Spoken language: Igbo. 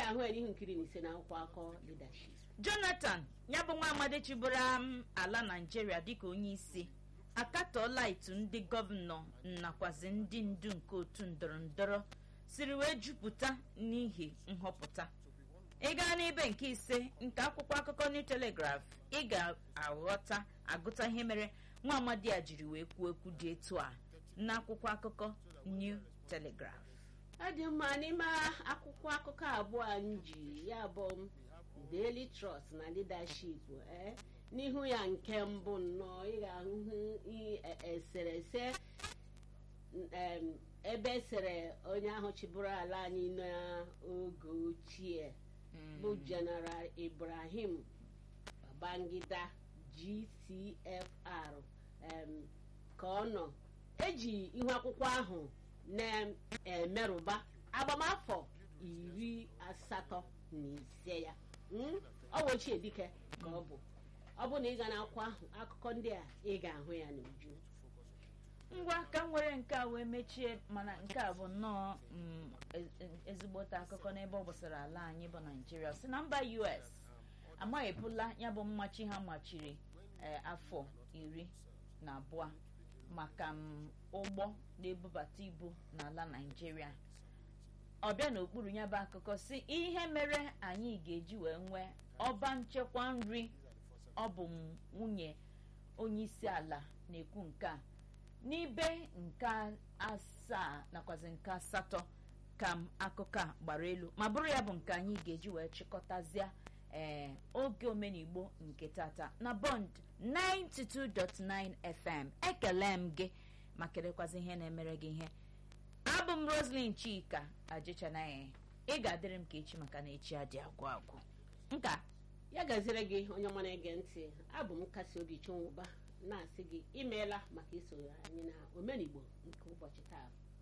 ga-ahụ ya n'ihu nkiri na ise na akwụkwọ akọ leadership jonathan ya bụ nwa amadi chịbụrụ m ala naijiria dịka onye isi akatọọla itu ndị gọvanọ nakwazi ndị ndu nke otu ndọrọ ndọrọ siri wee jupụta n'ihi nhọpụta ị gaa n'ebe nke ise nke akwụkwọ akụkọ new telegraph ị ga-aghọta agụta ihe mere nwa amadi a jiri wee kwuo okwu dị etu a n'akwụkwọ akụkọ new telegraph ọ dị mma n'ime akwụkwọ akụkọ abụọ anyị ji ya bụ daily trust na leadership ee n'ihu ya nke mbụ nnọọ ị ga-ahụhụ i- e- eserese em, ebe esere onye ahụ chịbụrụ ala anyị n'oge ochie bụ general ibrahim babangida gcfr em, ka ọ nọ eji ihu akwụkwọ ahụ na-emerụba agbamafọ iri asatọ na ise ya Mm? ọ bụ ochie dike ka ọ bụ ọ bụ na ị ga n'akwụkwọ ahụ akụkọ ndị a ị ga-ahụ ya n'uju ngwa ka m were nke a wee mechie mana nke a bụ nnọọ mm, e- e- ezigbote akụkọ n'ebe ọ gbasara ala anyị bụ naijiria si na mba us amaghepụla ya bụ mmachi ha machiri eh, afọ iri na abụọ maka m, ụgbọ na-ebubata ibu n'ala naijiria ọbịa n'okpuru ya bụ akụkọ si ihe mere anyị ga-eji wee nwee ọba nchekwa nri ọ bụ m nwunye onye isi ala na-ekwu nke a n'ibe nke asaa nakwazi nke asatọ ka m akụkọ a gbara elu ma bụrụ ya bụ nke anyị ga-eji wee chịkọtazie ee oge omenigbo nke tata na bond 92.9 fm ekele m gị ma kelekwazi ihe na-emere gị ihe abụ m roslyn chika ajịchanaghị ị ga-adịrị m ka echi maka na echi adị agwụ agwụ nka ya gaziere gị onye ọma na-ege ntị abụ m kasị obi chinwụba na-asị gị imeela maka iso anyị na omenigbo nke ụbọchị taa